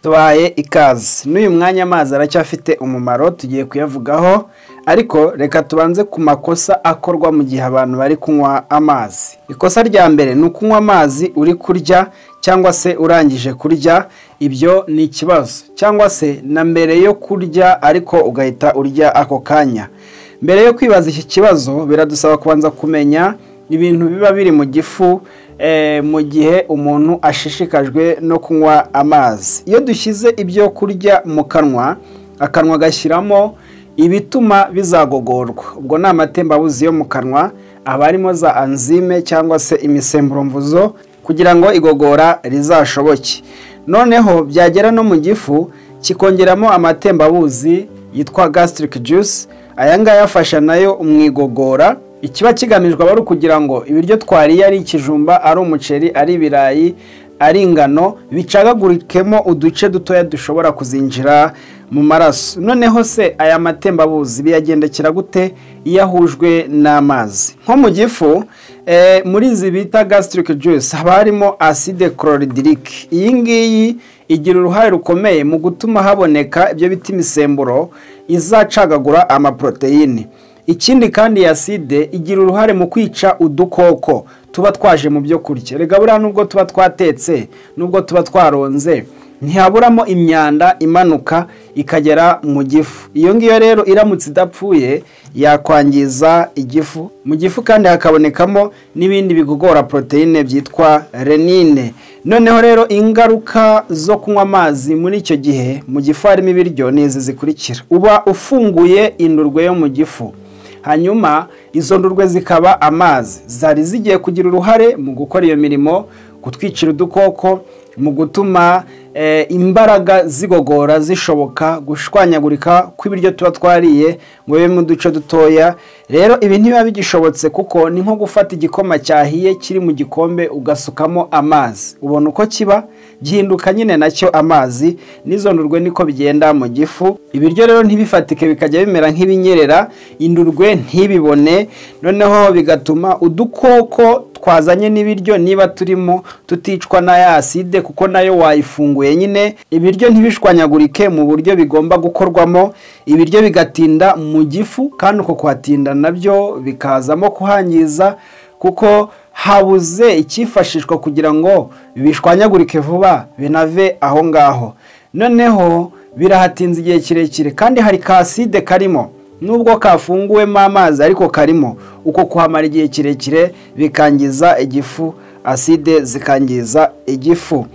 tubahaye ikaze n'uyu mwanya amazi aracyafite umumaro tugiye kuyavugaho ariko reka tubanze ku makosa akorwa mu gihe abantu bari kunywa amazi ikosa rya mbere ni ukunywa amazi uri kurya cyangwa se urangije kurya ibyo ni ikibazo cyangwa se na mbere yo kurya ariko ugahita urya ako kanya mbere yo kwibaza iki kibazo biradusaba kubanza kumenya ibintu biba biri mu gifu mu gihe umuntu ashishikajwe no kunywa amazi iyo dushyize ibyo kurya mu kanwa akanwa agashyiramo ibituma bizagogorwa ubwo ni amatembabuzi yo mu kanwa aba arimo za anzime cyangwa se imisemburomvuzo kugira ngo igogora rizashoboke noneho byagera no mu gifu kikongeramo amatembabuzi yitwa gastric juice aya ngaya afasha nayo mu igogora ikiba kigamijwe aba ari ukugira ngo ibiryo twariye ari ikijumba ari umuceri ari ibirayi ari ingano bicagagurikemo uduce dutoya dushobora kuzinjira mu maraso noneho se aya matembabuzi biyagendekera gute iyo ahujwe n'amazi nko mu gifu muri izi bita gastric juice haba harimo acide chlorhydrique iyi ngiyi igira uruhare rukomeye mu gutuma haboneka ibyo bita imisemburo izacagagura amaporoteyine ikindi kandi iyi aside igira uruhare mu kwica udukoko tuba twaje mu byo kurya rega buriya nubwo tuba twatetse nubwo tuba twaronze ntihaburamo imyanda imanuka ikagera mu gifu iyo ngiyo rero iramutse idapfuye yakwangiza igifu mu gifu kandi hakabonekamo n'ibindi bigogora poroteyine byitwa renine noneho rero ingaruka zo kunywa amazi muri icyo gihe mu gifu harimo ibiryo ni izi zikurikira uba ufunguye indurwe yo mu gifu hanyuma izo ndurwe zikaba amazi zari zigiye kugira uruhare mu gukora iyo mirimo gutwikira udukoko mu gutuma imbaraga zigogora zishoboka gushwanyagurika kw'ibiryo tuba twariye ngo bibe mu duce dutoya rero ibi ntibiba bigishobotse kuko ni nko gufata igikoma cyahiye kiri mu gikombe ugasukamo amazi ubona uko kiba gihinduka nyine nacyo amazi n'izo ndurwe niko bigenda mu gifu ibiryo rero ntibifatike bikajya bimera nk'ibinyerera indurwe ntibibone noneho bigatuma udukoko twazanye n'ibiryo niba turimo tuticwa na ya aside kuko nayo wayifunguye nyine ibiryo ntibishwanyagurike mu buryo bigomba gukorwamo ibiryo bigatinda mu gifu kandi uko kuhatinda nabyo bikazamo kuhangiza kuko habuze icyifashishwa kugira ngo bishwanyagurike vuba binave aho ngaho noneho birahatinze igihe kirekire kandi hari kaside karimo nubwo kafunguwemo amazi ariko karimo uko kuhamara igihe kirekire bikangiza igifu aside zikangiza igifu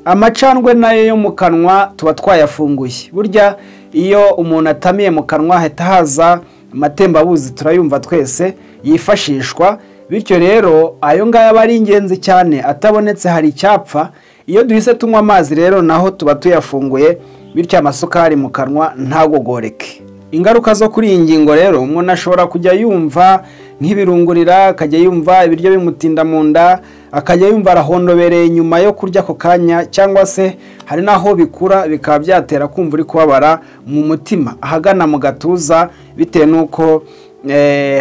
amacandwe nayo yo mu kanwa tuba twayafunguye burya iyo umuntu atamiye mu kanwa hahita haza amatembabuzi turayumva twese yifashishwa bityo rero ayo ngayo aba ari ingenzi cyane atabonetse hari icyapfa iyo duhise tunywa amazi rero naho tuba tuyafunguye bityo amasukari mu kanwa ntagogoreke ingaruka zo kuri iyi ngingo rero umuntu ashobora kujya yumva nk'ibirungurira akajya yumva ibiryo bimutinda mu nda akajya yumva arahondobereye nyuma yo kurya ako kanya cyangwa se hari n'aho bikura bikaba byatera kumva uri kubabara mu mutima ahagana mu gatuza bitewe n'uko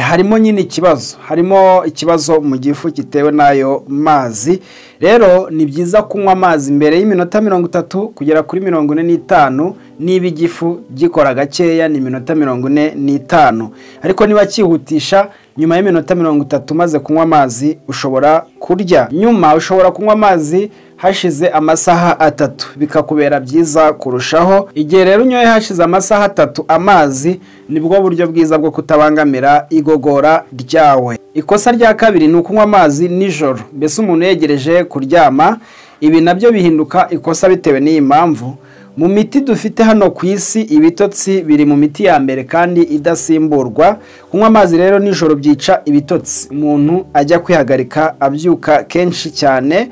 harimo nyine ikibazo harimo ikibazo mu gifu gitewe n'ayo mazi rero ni byiza kunywa amazi mbere y'iminota mirongo itatu kugera kuri mirongo ine n'itanu niba igifu gikora gakeya ni iminota mirongo ine n'itanu ariko niba cyihutisha nyuma y'iminota mirongo itatu umaze kunywa amazi ushobora kurya nyuma ushobora kunywa amazi hashize amasaha atatu bikakubera byiza kurushaho igihe rero unyoye hashize amasaha atatu amazi nibwo buryo bwiza bwo kutabangamira igogora ryawe ikosa rya kabiri ni ukunywa amazi nijoro mbese umuntu yegereje kuryama ibi nabyo bihinduka ikosa bitewe n'iyi mpamvu mu miti dufite hano ku isi ibitotsi biri mu miti ya mbere kandi idasimburwa kunywa amazi rero nijoro byica ibitotsi umuntu ajya kwihagarika abyuka kenshi cyane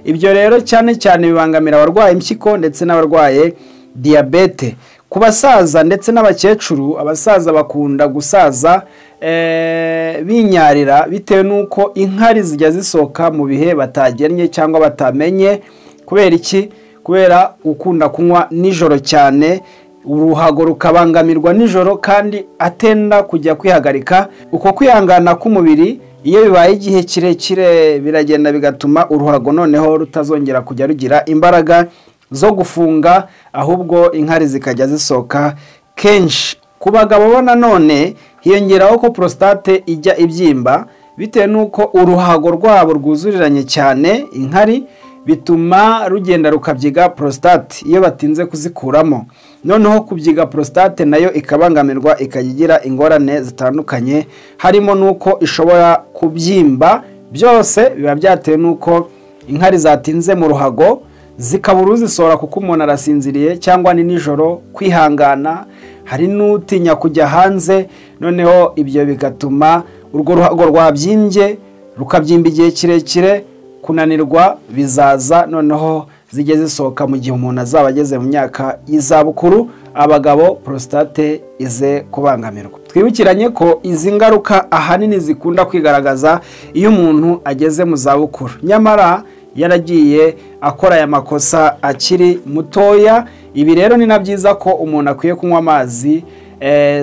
ibyo rero cyane cyane bibangamira abarwaye impyiko ndetse n'abarwaye diyabete ku basaza ndetse n'abakecuru abasaza bakunda gusaza binyarira bitewe n'uko inkari zijya zisohoka mu bihe batagennye cyangwa batamenye kubera iki kubera ukunda kunywa nijoro cyane uruhago rukabangamirwa nijoro kandi atenda kujya kwihagarika uko kwihangana k'umubiri iyo bibaye igihe kirekire biragenda bigatuma uruhago noneho rutazongera kujya rugira imbaraga zo gufunga ahubwo inkari zikajya zisohoka kenshi ku bagabo bo nanone hiyongeraho ko prostate ijya ibyimba bitewe n'uko uruhago rwabo rwuzuriranye cyane inkari bituma rugenda rukabyiga prostate iyo batinze kuzikuramo noneho kubyiga prostate nayo ikabangamirwa ikajya igira ingorane zitandukanye harimo n'uko ishobora kubyimba byose biba byatewe n'uko inkari zatinze mu ruhago zikabura uzisohora kuko umuntu arasinziriye cyangwa ni nijoro kwihangana hari n'utinya kujya hanze noneho ibyo bigatuma urwo ruhago rwabyimbye rukabyimba igihe kirekire kunanirwa bizaza noneho zijye zisohoka mu gihe umuntu azaba ageze mu myaka y'izabukuru abagabo prostate ize kubangamirwa twibukiranye ko izi ngaruka ahanini zikunda kwigaragaza iyo umuntu ageze mu zabukuru nyamara yaragiye akora aya makosa akiri mutoya ibi rero ni na byiza ko umuntu akwiye kunywa amazi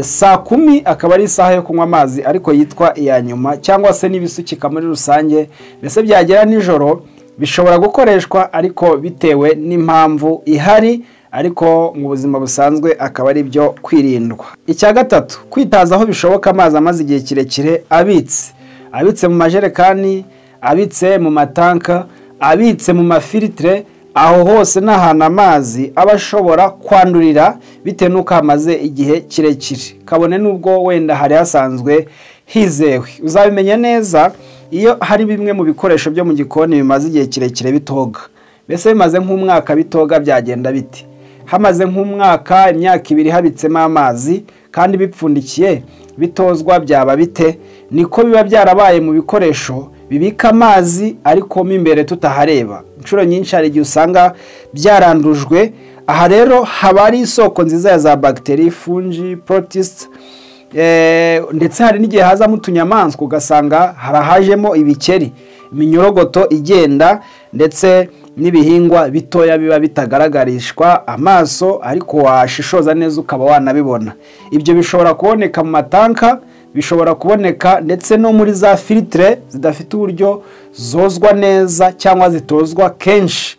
saa kumi akaba ari isaha yo kunywa amazi ariko yitwa iya nyuma cyangwa se n'ibisukika muri rusange mbese byagera nijoro bishobora gukoreshwa ariko bitewe n'impamvu ihari ariko mu buzima busanzwe akaba ari byo kwirindwa icya gatatu kwitaza aho bishoboka amazi amaze igihe kirekire abitse abitse mu majerekani abitse mu matanka abitse mu mafilitire aho hose ni ahantu amazi aba ashobora kwandurira bitewe n'uko hamaze igihe kirekire kabone n'ubwo wenda hari hasanzwe hizewe uzabimenya neza iyo hari bimwe mu bikoresho byo mu gikoni bimaze igihe kirekire bitoga mbese bimaze nk'umwaka bitoga byagenda biti hamaze nk'umwaka imyaka ibiri habitsemo amazi kandi bipfundikiye bitozwa byaba bite niko biba byarabaye mu bikoresho bibika amazi ariko mo imbere tutahareba inshuro nyinshi hari igihe usanga byarandujwe aha rero haba ari isoko nziza ya za bagiteri fungi porotisi ndetse hari n'igihe hazamo utunyamaswa ugasanga harahajemo ibikeri iminyorogoto igenda ndetse n'ibihingwa bitoya biba bitagaragarishwa amaso ariko washishoza neza ukaba wanabibona ibyo bishobora kuboneka mu matanka bishobora kuboneka ndetse no muri za filitire zidafite uburyo zozwa neza cyangwa zitozwa kenshi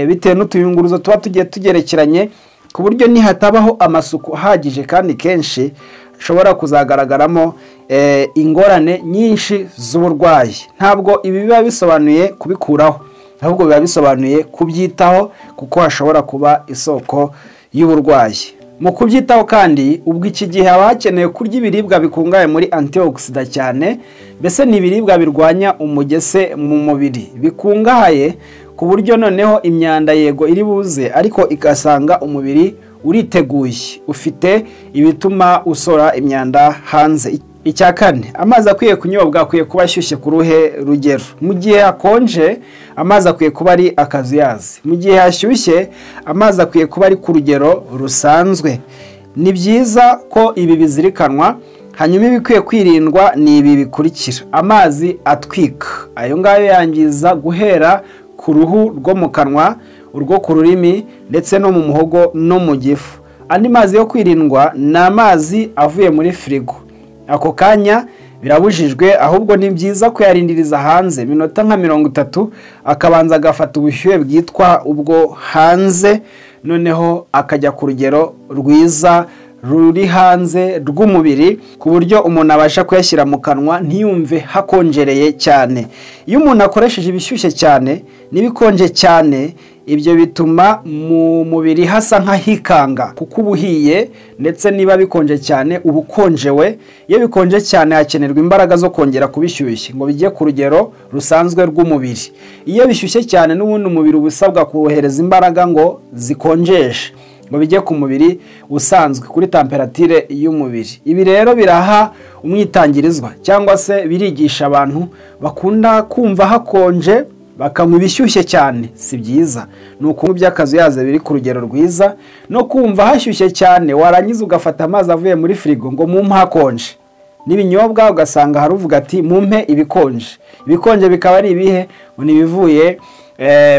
bitewe n'utuyunguruzo tuba tugiye tugerekeranye ku buryo nihatabaho amasuku ahagije kandi kenshi hashobora kuzagaragaramo ingorane nyinshi z'uburwayi ntabwo ibi biba bisobanuye kubikuraho ahubwo biba bisobanuye kubyitaho kuko hashobora kuba isoko y'uburwayi mu kubyitaho kandi ubwo iki gihe haba hakenewe kurya ibiribwa bikungahaye muri antioxida cyane mbese ni ibiribwa birwanya umugese mu mubiri bikungahaye ku buryo noneho imyanda yego iri buze ariko igasanga umubiri uriteguye ufite ibituma usora imyanda hanze icya kane amazi akwiye kunyobwa akwiye kuba ashyushye ku ruhe rugero mu gihe hakonje amazi akwiye kuba ari akazuyazi mu gihe hashyushye amazi akwiye kuba ari ku rugero rusanzwe ni byiza ko ibi bizirikanwa hanyuma ibikwiye kwirindwa ni ibi bikurikira amazi atwika ayo ngayo yangiza guhera ku ruhu rwo mu kanwa urwo ku rurimi ndetse no mu muhogo no mu gifu andi mazi yo kwirindwa ni amazi avuye muri firigo ako kanya birabujijwe ahubwo ni byiza kuyarindiriza hanze minota nka mirongo itatu akabanza agafata ubushyuhe bwitwa ubwo hanze noneho akajya ku rugero rwiza ruri hanze rw'umubiri ku buryo umuntu abasha kuyashyira mu kanwa ntiyumve hakonjereye cyane iyo umuntu akoresheje ibishyushye cyane n'ibikonje cyane ibyo bituma mu mubiri hasa nk'ahikanga kuko uba uhiye ndetse niba bikonje cyane uba ukonjewe iyo bikonje cyane hakenerwa imbaraga zo kongera kubishyushya ngo bijye ku rugero rusanzwe rw'umubiri iyo bishyushye cyane n'ubundi umubiri uba usabwa kohereza imbaraga ngo zikonjeshe ngo bijye ku mubiri usanzwe kuri tamperatire y'umubiri ibi rero biraha umwitangirizwa cyangwa se birigisha abantu bakunda kumva hakonje bakanywa ibishyushye cyane si byiza ni ukunywa iby'akazuyaze biri ku rugero rwiza no kumva hashyushye cyane warangiza ugafata amazi avuye muri firigo ngo mumpe hakonje n'ibinyobwa ugasanga haruvuga ati mumpe ibikonje ibikonje bikaba ari ibihe ni ibivuye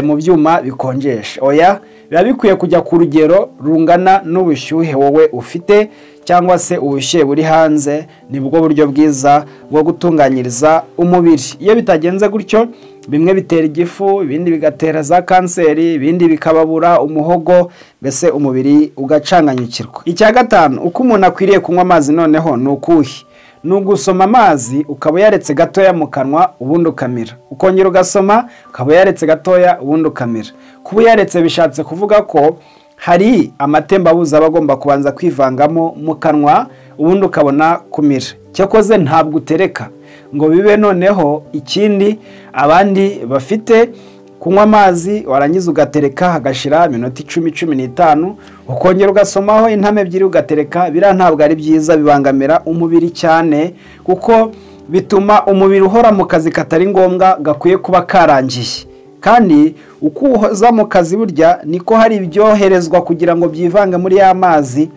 mu byuma bikonjesha oya biba bikwiye kujya ku rugero rungana n'ubushyuhe wowe ufite cyangwa se ubushyuhe buri hanze nibwo buryo bwiza bwo gutunganyiriza umubiri iyo bitagenze gutyo bimwe bitera igifu ibindi bigatera za kanseri ibindi bikababura umuhogo mbese umubiri ugacanganyukirwa icya gatanu uko umuntu akwiriye kunywa amazi noneho ni ukuhe ni ugusoma amazi ukaba yaretse gatoya mu kanwa ubundi ukamira ukongera ugasoma ukaba yaretse gatoya ubundi ukamira kuba uyaretse bishatse kuvuga ko hari amatembabuzi aba agomba kubanza kwivangamo mu kanwa ubundi ukabona kumira cyakoze ntabwo utereka ngo bibe noneho ikindi abandi bafite kunywa amazi warangiza ugatereka hagashira iminota icumi cumi n'itanu ukongera ugasomaho intama ebyiri ugatereka biriya ntabwo ari byiza bibangamira umubiri cyane kuko bituma umubiri uhora mu kazi katari ngombwa gakwiye kuba karangiye kandi uko uza mu kazi burya niko hari ibyoherezwa kugira ngo byivange muri ya mazi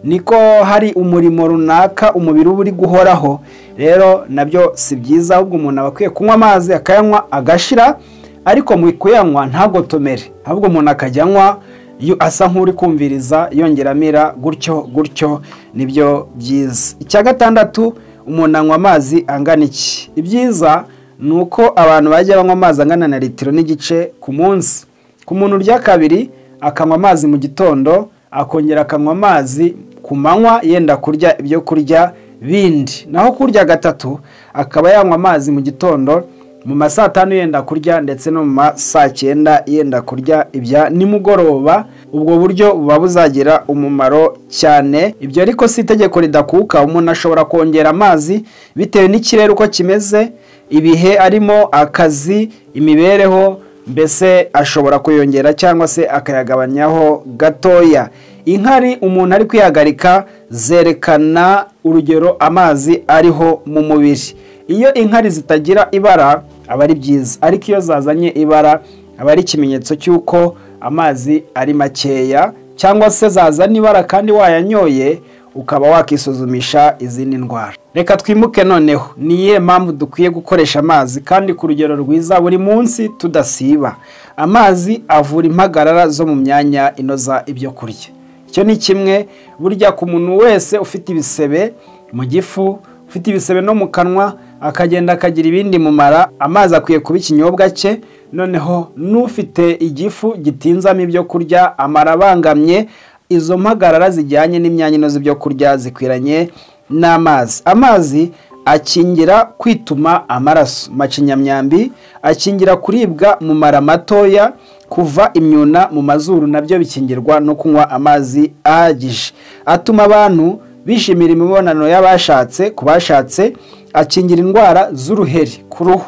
niko hari umurimo runaka umubiri uba uri guhoraho rero nabyo si byiza ahubwo umuntu aba akwiye kunywa amazi akayanywa agashira ariko mu kuyanywa ntagotomere ahubwo umuntu akajya anywa asa nk'uri kumviriza yongera amira gutyo gutyo nibyo byiza icya gatandatu umuntu anywa amazi angana iki ibyiza ni uko abantu bajya banywa amazi angana na litiro n'igice ku munsi ku muntu urya kabiri akanywa amazi mu gitondo akongera akanywa amazi ku manywa yenda kurya ibyo kurya bindi naho kurya gatatu akaba yanywa amazi mu gitondo mu ma saa tanu yenda kurya ndetse no mu ma saa cyenda yenda kurya ibya nimugoroba ubwo buryo buba buzagira umumaro cyane ibyo ariko si itegeko ridakuka umuntu ashobora kongera amazi bitewe n'ikirere uko kimeze ibihe arimo akazi imibereho mbese ashobora kuyongera cyangwa se akayagabanyaho gatoya inkari umuntu ari kwihagarika zerekana urugero amazi ariho mu mubiri iyo inkari zitagira ibara aba ari byiza ariko iyo zazanye ibara aba ari ikimenyetso cy'uko amazi ari makeya cyangwa se zazana ibara kandi wayanyoye ukaba wakisuzumisha izindi ndwara reka twimuke noneho ni iyihe mpamvu dukwiye gukoresha amazi kandi ku rugero rwiza buri munsi tudasiba amazi avura impagarara zo mu myanya inoza ibyo kurya icyo ni kimwe burya ku muntu wese ufite ibisebe mu gifu ufite ibisebe no mu kanwa akagenda akagira ibindi mumara amazi akwiye kuba ikinyobwa cye noneho n'ufite igifu gitinzamo ibyo kurya amara abangamye izo mpagarara zijyanye n'imyanya inoze ibyo kurya zikwiranye n'amazi amazi akingira kwituma amaraso macinyamyambi akingira kuribwa mu mara matoya kuva imyuna mu mazuru nabyo bikingirwa no kunywa amazi ahagije atuma abantu bishimira imibonano y'abashatse ku bashatse akingira indwara z'uruheri ku ruhu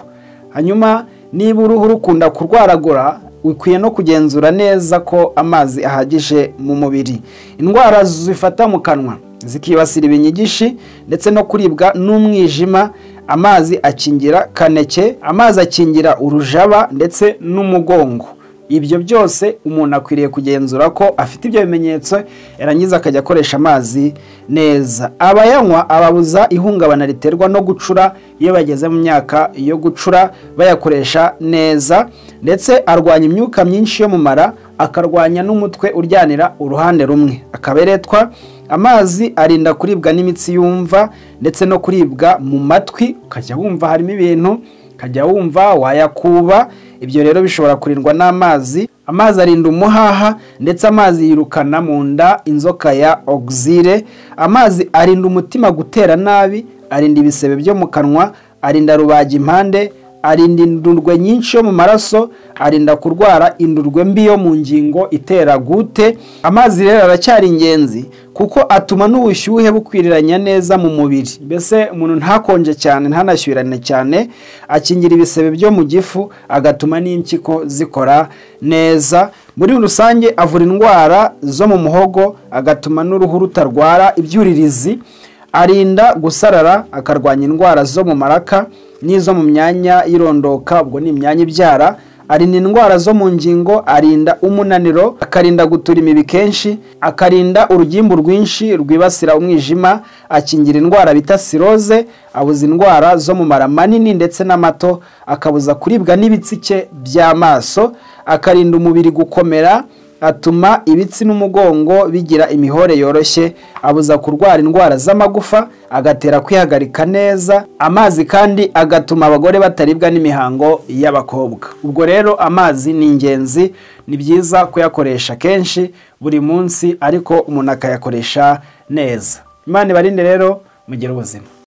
hanyuma niba uruhu rukunda kurwaragura ukwiye no kugenzura neza ko amazi ahagije mu mubiri indwara zifata mu kanwa zikibasira ibinyigishi ndetse no kuribwa n'umwijima amazi akingira kaneke amazi akingira urujaba ndetse n'umugongo ibyo byose umuntu akwiriye kugenzura ko afite ibyo bimenyetso yarangiza akajya akoresha amazi neza abayanywa ababuza ihungabana riterwa no gucura iyo bageze mu myaka yo gucura bayakoresha neza ndetse arwanya imyuka myinshi yo mu mara akarwanya n'umutwe uryanira uruhande rumwe akaberetwa amazi arinda kuribwa n'imitsi yumva ndetse no kuribwa mu matwi ukajya wumva harimo ibintu ukajya wumva wayakuba ibyo rero bishobora kurindwa n'amazi amazi arinda umuhaha ndetse amazi yirukana mu nda inzoka ya ogisire amazi arinda umutima gutera nabi arinda ibisebe byo mu kanwa arinda rubaga impande arinda indurwe nyinshi yo mu maraso arinda kurwara indurwe mbi yo mu ngingo itera gute amazi rero aracyari ingenzi kuko atuma n'ubushyuhe bukwiriranya neza mu mubiri mbese umuntu ntakonje cyane ntanashyurirane cyane akingira ibisebe byo mu gifu agatuma n'impyiko zikora neza muri rusange avura indwara zo mu muhogo agatuma n'uruhu rutarwara ibyuririzi arinda gusarara akarwanya indwara zo mu maraka n'izo mu myanya y'irondoka ubwo ni imyanya ibyara arinda indwara zo mu ngingo arinda umunaniro akarinda gutura imibi kenshi akarinda urugimbu rwinshi rwibasira umwijima akingira indwara bita siroze abuza indwara zo mu mara manini ndetse n'amato akabuza kuribwa n'ibitsike by'amaso akarinda umubiri gukomera atuma ibitsi n'umugongo bigira imihore yoroshye abuza kurwara indwara z'amagufa agatera kwihagarika neza amazi kandi agatuma abagore bataribwa n'imihango y'abakobwa ubwo rero amazi ni ingenzi ni byiza kuyakoresha kenshi buri munsi ariko umuntu akayakoresha neza imana ibarinde rero mugire ubuzima